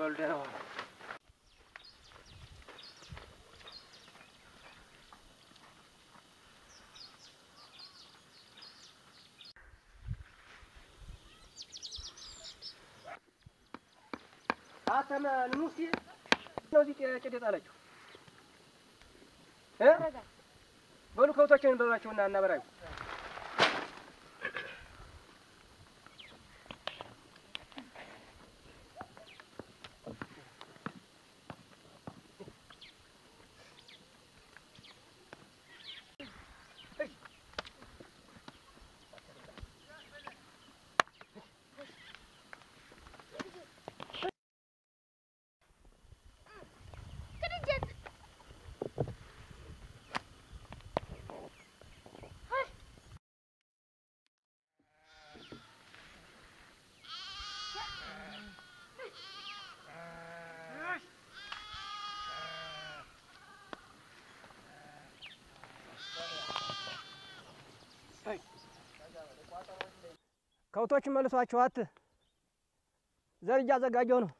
በሉ ደህና ዋሉ። አተመ ንሙስቲ ነው እዚህ ጭድ የጣለችው እ በሉ ከብቶችን በሏቸውና እናበራዩ ከብቶችን መልሷቸው አት ዘር እያዘጋጀሁ ነው።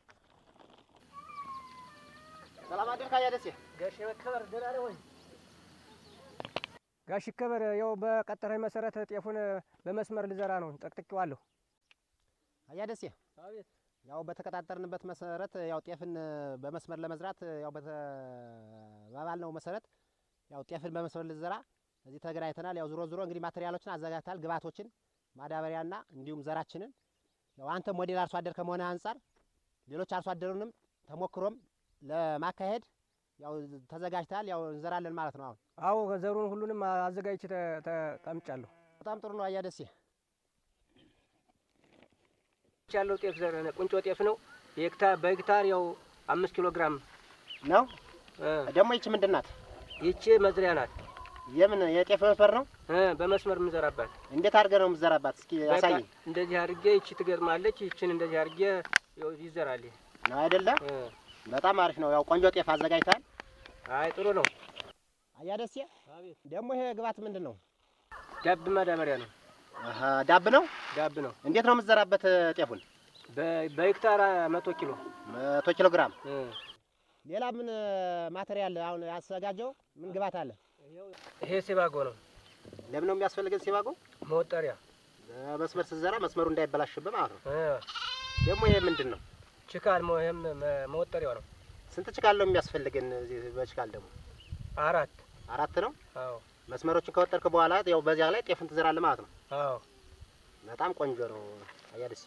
ሰላም አደርክ አያ ደሴ። ጋሽ መከበር ደህና ነህ ወይ? ጋሽ ይከበር ያው በቀጠረኝ መሰረት ጤፉን በመስመር ልዘራ ነው። ጠቅጥቄዋለሁ። አያ ደሴ አቤት። ያው በተቀጣጠርንበት መሰረት ያው ጤፍን በመስመር ለመዝራት ያው በተባባልነው መሰረት ያው ጤፍን በመስመር ልዘራ እዚህ ተገናኝተናል። ያው ዞሮ ዞሮ እንግዲህ ማቴሪያሎችን አዘጋጅተሃል፣ ግብዓቶችን፣ ማዳበሪያና እንዲሁም ዘራችንን ያው አንተ ሞዴል አርሶ አደር ከመሆነ አንጻር ሌሎች አርሶ አደሩንም ተሞክሮም ለማካሄድ ያው ተዘጋጅተሃል። ያው እንዘራለን ማለት ነው። አሁን አዎ ዘሩን ሁሉንም አዘጋጅቼ ተ- ተቀምጫለሁ። በጣም ጥሩ ነው። አያ ደሴ ያለው ጤፍ ዘር ቁንጮ ጤፍ ነው። የሄክታር በሄክታር ያው አምስት ኪሎ ግራም ነው። እ፣ ደግሞ ይቺ ምንድን ናት? ይቺ መዝሪያ ናት የምን የጤፍ መስመር ነው? እ፣ በመስመር የምዘራባት እንዴት አድርገህ ነው የምትዘራባት? እስኪ በቃ ያሳየኝ እንደዚህ አድርጌ ይቺ ትገርማለች። ይችን እንደዚህ አድርጌ ያው ይዘራል። ነው አይደለም? እ፣ በጣም አሪፍ ነው። ያው ቆንጆ ጤፍ አዘጋጅተሃል። አይ ጥሩ ነው። አያ ደሴ ደግሞ ይሄ ግብዓት ምንድን ነው? ዳብ ማዳበሪያ ነው። አሀ ዳብ ነው። ዳብ ነው። እንዴት ነው የምትዘራበት ጤፉን? በ- በሄክታር መቶ ኪሎ መቶ ኪሎ ግራም። እ፣ ሌላ ምን ማቴሪያል አሁን ያዘጋጀው ምን ግብዓት አለ? ይሄ ሲባጎ ነው። ለምን ነው የሚያስፈልገን ሲባጎ? መወጠሪያ በመስመር ስትዘራ መስመሩ እንዳይበላሽብህ ማለት ነው። እ፣ ደግሞ ይሄ ምንድን ነው? ችካል መ- ይሄም መ- መወጠሪያው ነው። ስንት ችካል ነው የሚያስፈልገን? እዚህ በችካል ደግሞ አራት አራት ነው። አዎ መስመሮችን ከወጠርክ በኋላ ያው በዚያ ላይ ጤፍን ትዘራለህ ማለት ነው። አዎ። በጣም ቆንጆ ነው። አያ ደሴ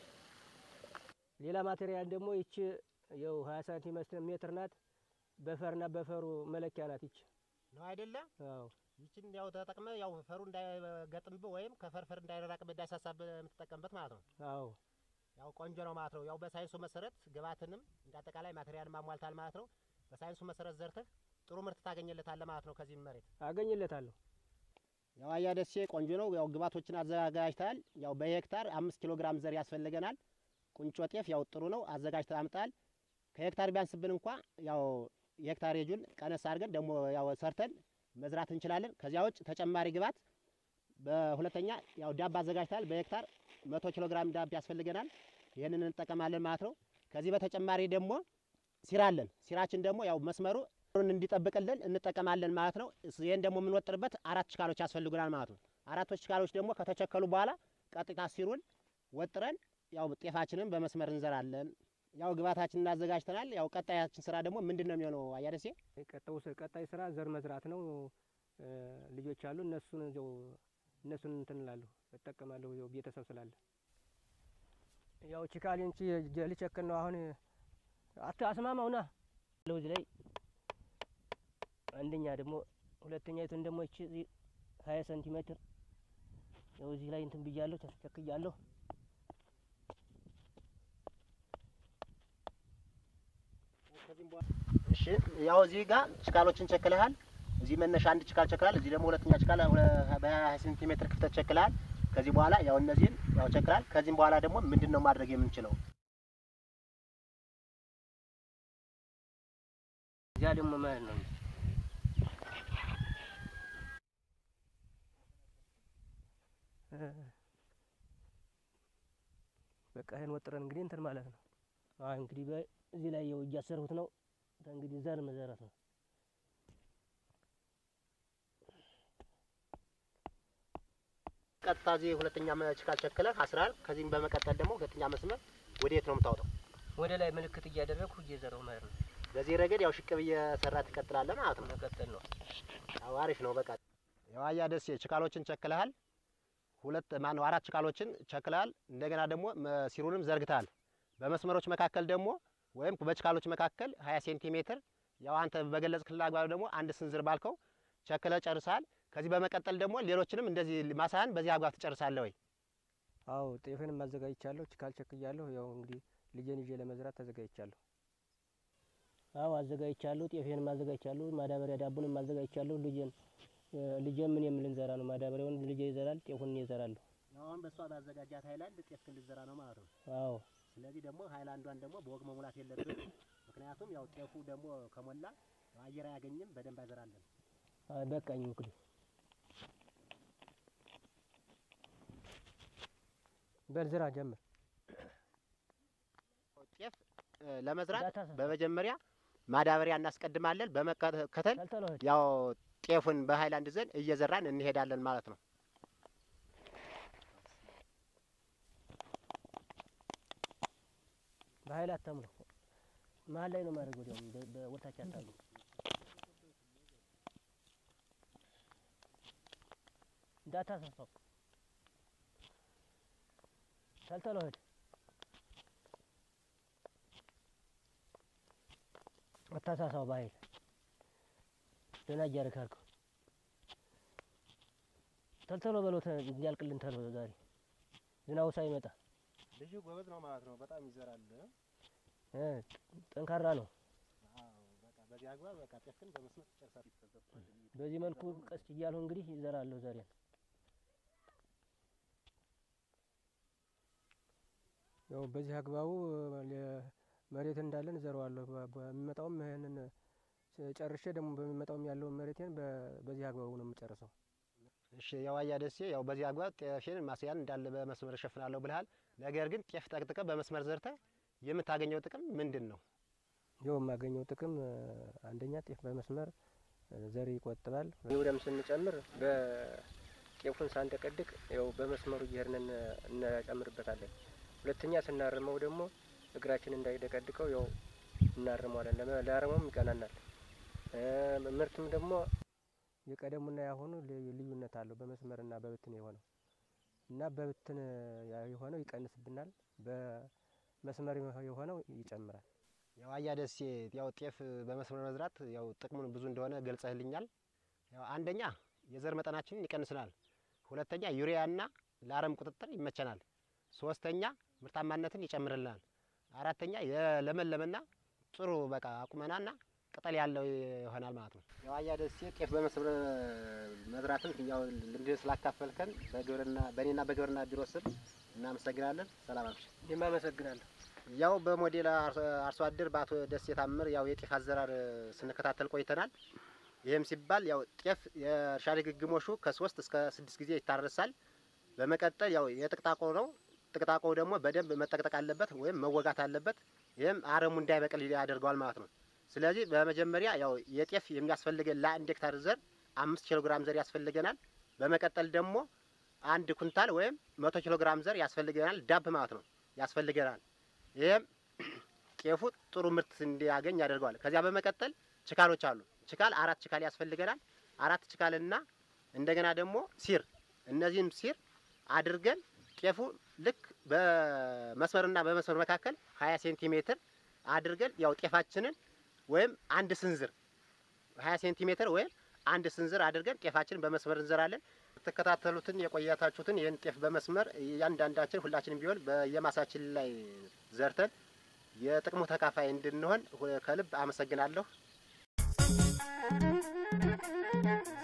ሌላ ማቴሪያል ደግሞ ይቺ ያው ሀያ ሳንቲሜትር ሜትር ናት። በፈርና በፈሩ መለኪያ ናት ይቺ። ነው አይደለም? አዎ ይችን ያው ተጠቅመህ ያው ፈሩ እንዳይገጥምብህ ወይም ከፈርፈር እንዳይራራቅብህ እንዳይሳሳብህ የምትጠቀምበት ማለት ነው። አዎ ያው ቆንጆ ነው ማለት ነው። ያው በሳይንሱ መሰረት ግብዓትንም እንደ አጠቃላይ ማቴሪያልም አሟልታል ማለት ነው። በሳይንሱ መሰረት ዘርተህ ጥሩ ምርት ታገኝለታለህ ማለት ነው። ከዚህም መሬት አገኝለታለሁ። ያው አያ ደሴ ቆንጆ ነው። ያው ግብዓቶችን አዘጋጅተሃል። ያው በሄክታር አምስት ኪሎ ግራም ዘር ያስፈልገናል። ቁንጮ ጤፍ ያው ጥሩ ነው አዘጋጅተህ አምጣል። ከሄክታር ቢያንስብን እንኳ ያው የሄክታር የጁን ቀነስ አድርገን ደግሞ ያው ሰርተን መዝራት እንችላለን። ከዚያ ውጭ ተጨማሪ ግብዓት በሁለተኛ ያው ዳብ አዘጋጅተሃል። በሄክታር መቶ ኪሎ ግራም ዳብ ያስፈልገናል። ይህንን እንጠቀማለን ማለት ነው። ከዚህ በተጨማሪ ደግሞ ሲራ አለን። ሲራችን ደግሞ ያው መስመሩ ሩን እንዲጠብቅልን እንጠቀማለን ማለት ነው። እስ- ይህን ደግሞ የምንወጥርበት አራት ችካሎች ያስፈልጉናል ማለት ነው። አራቶች ችካሎች ደግሞ ከተቸከሉ በኋላ ቀጥታ ሲሩን ወጥረን ያው ጤፋችንን በመስመር እንዘራለን። ያው ግብዓታችንን እናዘጋጅተናል። ያው ቀጣያችን ስራ ደግሞ ምንድን ነው የሚሆነው? አያደሴ ቀጣዩ ስ- ቀጣይ ስራ ዘር መዝራት ነው። እ፣ ልጆች አሉ እነሱን እዚያው እነሱን እንትን እላለሁ እጠቀማለሁ። እዚያው ቤተሰብ ስላለ ያው ችካሌን ቺ ልቸክን ነው አሁን አት አስማማውና ለውዝ ላይ አንደኛ ደግሞ ሁለተኛይቱን ደግሞ እቺ እዚህ ሀያ ሴንቲሜትር ያው እዚህ ላይ እንትን ብያለሁ ተቸክያለሁ። እሺ ያው እዚህ ጋር ችካሎችን ቸክለሃል። እዚህ መነሻ አንድ ችካል ቸክላል። እዚህ ደግሞ ሁለተኛ ችካል በሀያ ሴንቲሜትር ክፍተት ቸክለሃል። ከዚህ በኋላ ያው እነዚህን ያው ቸክላል። ከዚህም በኋላ ደግሞ ምንድን ነው ማድረግ የምንችለው? እዚያ ደግሞ ማለት ነው እ፣ በቃ ይሄን ወጥረን እንግዲህ እንትን ማለት ነው። አይ እንግዲህ በ- እዚህ ላይ ያው እያሰርሁት ነው። እንግዲህ ዘር መዘረት ነው። ቀጥታ እዚህ ሁለተኛ ችካል ቸክለህ አስራል። ከዚህም በመቀጠል ደግሞ ሁለተኛ መስመር ወደ የት ነው የምታወጣው? ወደ ላይ ምልክት እያደረግኩ እየዘረው መሄድ ነው። በዚህ ረገድ ያው ሽቅብ እየሰራ ትቀጥላለህ ማለት ነው። መቀጠል ነው። ያው አሪፍ ነው። በቃ የዋያ ደሴ ችካሎችን ቸክለሃል። ሁለት ማነው አራት ችካሎችን ቸክለሃል። እንደገና ደግሞ ሲሩንም ዘርግተሃል። በመስመሮች መካከል ደግሞ ወይም በችካሎች መካከል 20 ሴንቲሜትር ያው አንተ በገለጽክልህ አግባብ ደግሞ አንድ ስንዝር ባልከው ቸክለህ ጨርሰሃል። ከዚህ በመቀጠል ደግሞ ሌሎችንም እንደዚህ ማሳህን በዚህ አግባብ ትጨርሳለህ ወይ? አዎ ጤፍንም አዘጋጅቻለሁ። ችካል ቸክያለሁ። ያው እንግዲህ ልጄን ይዤ ለመዝራት ተዘጋጅቻለሁ። አዎ አዘጋጅቻለሁ። ጤፌንም አዘጋጅቻለሁ። ማዳበሪያ ዳቡንም አዘጋጅቻለሁ። ልጄን ልጄን ምን የምል እንዘራ ነው። ማዳበሪያውን ልጄ ይዘራል፣ ጤፉን እኔ እዘራለሁ። አሁን በእሷ ባዘጋጃት ሀይላንድ ጤፍክን ልትዘራ ነው ማለት ነው። አዎ ስለዚህ ደግሞ ሀይላንዷን ደግሞ በወግ መሙላት የለብንም። ምክንያቱም ያው ጤፉ ደግሞ ከሞላ አየር አያገኝም፣ በደንብ አይዘራለን። አይ በቃኝ እንግዲህ በል ዝራ ጀምር። ጤፍ ለመዝራት እንዳታሰፋ። በመጀመሪያ ማዳበሪያ እናስቀድማለን። በመከተል ተልተሎ ሂድ። ያው ጤፉን በሀይላንድ ዘን እየዘራን እንሄዳለን ማለት ነው። በኃይል አታምነው። መሀል ላይ ነው ማድረግ። ወዲያውም በ- በወታች አታሉ እንዳታሰፋው። ተልተሎ ሂድ። አታሳሳው በኃይል ደህና እያደረግህ አድርገው። ተልተሎ በለው ተ- እንዲያልቅልን ተሎ ዛሬ ዝናቡ ሳይመጣ ልጁ ጎበዝ ነው ማለት ነው። በጣም ይዘራል። እ ጠንካራ ነው። በቃ በዚህ አግባብ በቃ ጤፍክን በመስመር ትጨርሳለህ። በዚህ መልኩ ቀስ እያልሁ እንግዲህ ይዘራለሁ ዘሬን። ያው በዚህ አግባቡ ለ- መሬት እንዳለን እዘረዋለሁ። በ- በሚመጣውም ይህንን ጨርሼ ደግሞ በሚመጣውም ያለውን መሬቴን በ- በዚህ አግባቡ ነው የምጨርሰው። እሺ የዋያ ደሴ ያው በዚህ አግባብ ጤፍን ማስያን እንዳለ በመስመር እሸፍናለሁ ብልሃል። ነገር ግን ጤፍ ጠቅጥቀ በመስመር ዘርተ የምታገኘው ጥቅም ምንድን ነው? ይኸው የማገኘው ጥቅም እ፣ አንደኛ ጤፍ በመስመር እ፣ ዘር ይቆጥባል። ይውደም ስንጨምር በጤፉን ሳንደቀድቅ ያው በመስመሩ እየሄድን እነ- እንጨምርበታለን። ሁለተኛ ስናርመው ደግሞ እግራችን እንዳይደቀድቀው ያው እናርመዋለን። ለመ- ለአረሙም ይቀናናል። እ፣ ምርትም ደግሞ የቀደሙና ያሁኑ ልዩ- ልዩነት አለው። በመስመርና በብትን የሆነው እና በብትን ያ- የሆነው ይቀንስብናል፣ በመስመር የሆነው ይጨምራል። የዋያ ደሴ ያው ጤፍ በመስመር መዝራት ያው ጥቅሙን ብዙ እንደሆነ ገልጸህልኛል። ያው አንደኛ የዘር መጠናችንን ይቀንስናል። ሁለተኛ ዩሪያና ለአረም ቁጥጥር ይመቸናል። ሶስተኛ ምርታማነትን ይጨምርልናል። አራተኛ የለመለመና ጥሩ በቃ አቁመናና ቅጠል ያለው ይሆናል ማለት ነው። የዋያ ደሴ ጤፍ በመስመር መዝራትን ያው ልምድ ስላካፈልከን በግብርና በእኔና በግብርና ቢሮ ስም እናመሰግናለን። ሰላም አምሽ እኔም አመሰግናለሁ። ያው በሞዴል አርሶ አደር በአቶ ደሴ ታምር ያው የጤፍ አዘራር ስንከታተል ቆይተናል። ይህም ሲባል ያው ጤፍ የእርሻ ድግግሞሹ ከሶስት እስከ ስድስት ጊዜ ይታረሳል። በመቀጠል ያው የጥቅጣቆ ነው። ጥቅጣቆው ደግሞ በደንብ መጠቅጠቅ አለበት ወይም መወጋት አለበት። ይህም አረሙ እንዳይበቅል ያደርገዋል ማለት ነው። ስለዚህ በመጀመሪያ ያው የጤፍ የሚያስፈልገን ለአንድ ሄክታር ዘር አምስት ኪሎ ግራም ዘር ያስፈልገናል። በመቀጠል ደግሞ አንድ ኩንታል ወይም መቶ ኪሎ ግራም ዘር ያስፈልገናል። ዳብ ማለት ነው ያስፈልገናል። ይህም ጤፉ ጥሩ ምርት እንዲያገኝ ያደርገዋል። ከዚያ በመቀጠል ችካሎች አሉ። ችካል አራት ችካል ያስፈልገናል። አራት ችካልና እንደገና ደግሞ ሲር፣ እነዚህም ሲር አድርገን ጤፉ ልክ በመስመርና በመስመር መካከል ሀያ ሴንቲሜትር አድርገን ያው ጤፋችንን ወይም አንድ ስንዝር ሀያ ሴንቲሜትር ወይም አንድ ስንዝር አድርገን ጤፋችንን በመስመር እንዘራለን። የተከታተሉትን የቆያታችሁትን ይህን ጤፍ በመስመር እያንዳንዳችን ሁላችንም ቢሆን በየማሳችን ላይ ዘርተን የጥቅሙ ተካፋይ እንድንሆን ከልብ አመሰግናለሁ።